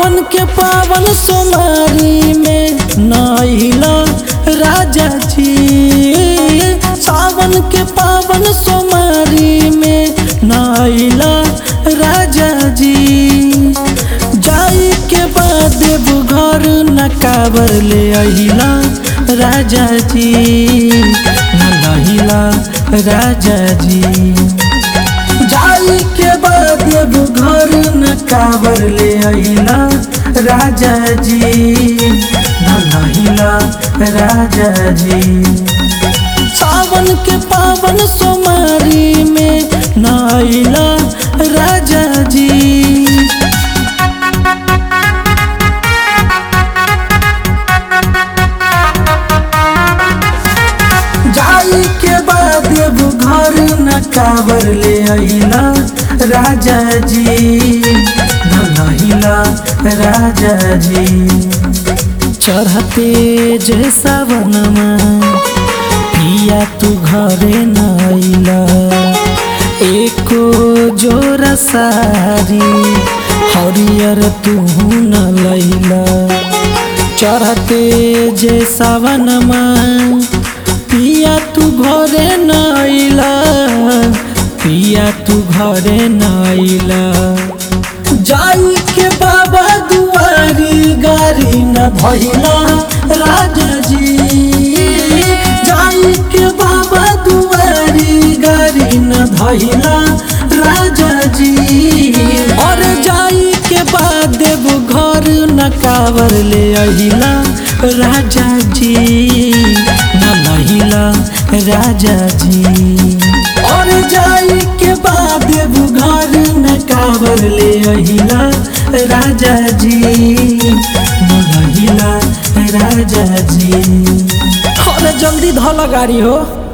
सावन के पावन सोमारी में नैला राजा जी सावन के पावन सोमारी में नैला राजा जी जाई के बाद घर न काबर ले अहिला राजा जी न लहिला राजा जी जाई के बाद एगो घर न काबर ले अइला राजा जी न लहिला राजा जी सावन के पावन सोमारी में न अइला राजा जी जाई के बाद एगो घर न काबर ले अइला राजा जी न लहिला राजा जी चढ़ते जे सावनमा पिया तू घरे न अइला एको जोरा सारी हरियर तू न लैला चढ़ते जे सावनमा पिया तू घरे न अइला पिया तू घरे न अइला जाई के बाबा दुआरी गारी न भइला राजा जी जाई के बाबा दुआरी गारी न भइला राजा जी और जाई के बाद देव घर न कावर ले अहिला राजा जी न लहिला राजा जी और जाई के बाद देव घर न कावर ले अहिला राजा जी न लहिला राजा जी और जल्दी धला गाड़ी हो